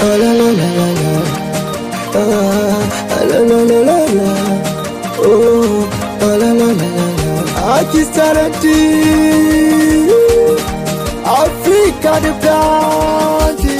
Ah, la, la, la, la, la. Ah, la, la, la, la, la. Oh, ah, la, la, la, la, la. Akistarati Afrika ni blandi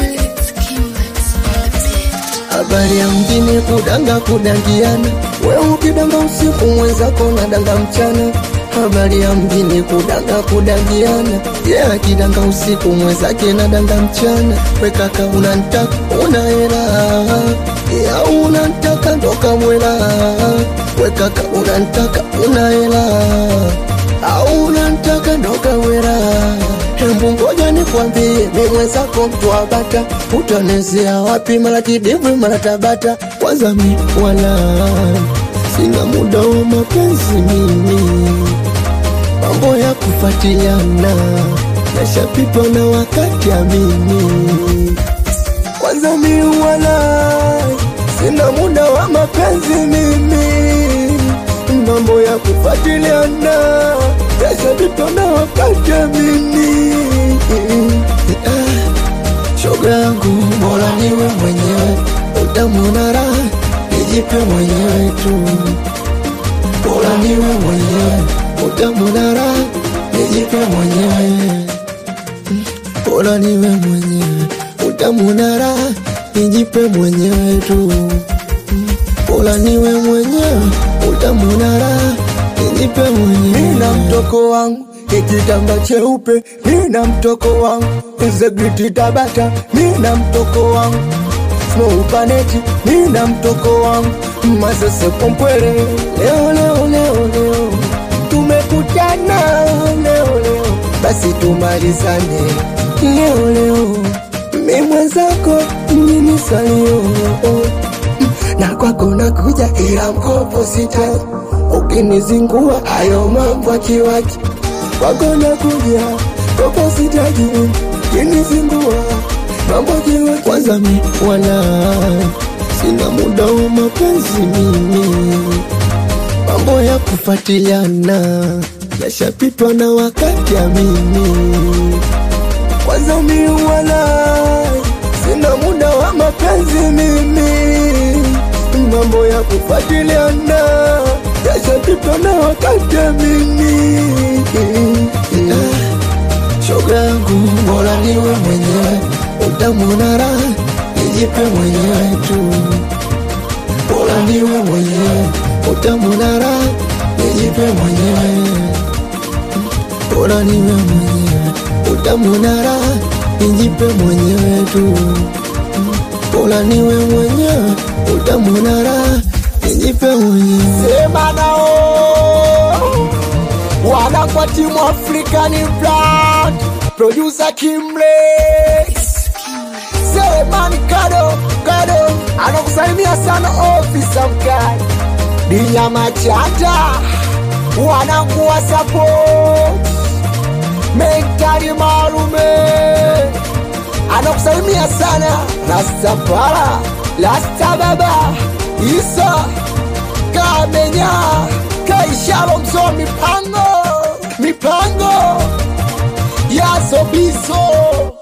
Habari ya mjini kudanga kudangiana, we ukidanga usiku mwenzako nadanga mchana. Habari ya mjini kudanga kudangiana, ye yeah, akidanga usiku mwenzake nadanga mchana. We kaka unantaka una hela ya unantaka ndoka mwela. We kaka unantaka una hela au unantaka ndoka wera Hembu ngoja nikwambie, mi mwenzako mtu wa bata, utanezea wapi? Mara kidimbwi mara Tabata. Kwanza mi wala sina muda wa mapenzi mimi, mambo ya kufuatiliana nashapitwa na wakati amini. Kwanza mi wala sina muda wa mapenzi mimi, mambo ya kufuatiliana yashapitwa na wakati amini. Ah, Shoga yangu bora niwe mwenyewe, utamwona raha nijipe mwenyewe tu. Bora niwe mwenyewe, utamwona raha nijipe mwenyewe. Bora niwe mwenyewe, utamwona raha nijipe mwenyewe tu. Bora niwe mwenyewe, utamwona raha nijipe mwenyewe. Nina mtoko wangu ikitamba cheupe, nina mtoko wangu Integrity Tabata, nina mtoko wangu Snow Paneti, nina mtoko wangu Masese Pompwele. Leo leo leo leo tumekutana, leo leo basi tumalizane leo leo, mi mwenzako mjini salio na kwako nakuja, ila mkopo sitaji, ukinizingua hayo mambo akiwaji kwako nakuja, kopo sitaji, ukinizingua mambo akiwaji. Kwanza mi wala sina muda wa mapenzi mimi, mambo ya kufuatiliana yashapitwa na wakati amini. Kwanza mi wala sina muda wa mapenzi mimi, mambo ya kufuatiliana yashapitwa na wakati amini. Ah, Shoga yangu bora niwe mwenyewe, utamwona raha nijipe mwenyewe tu. Bora niwe mwenyewe, utamwona raha nijipe mwenyewe. Bora niwe mwenyewe, utamwona raha nijipe mwenyewe tu. Bora niwe mwenyewe, utamwona raha nijipe mwenyewe. Sema nao wana kwa timu African Blood, producer Kimlex. Sema ni kado kado, anakusalimia sana ofisa mkali Dinyama Chata, wanangu wa support Mentari Marume anakusalimia sana Rasta Para, Rasta Baba, Isa Kamenya, Kaishalo Mzo, mipango mipango ya Sobiso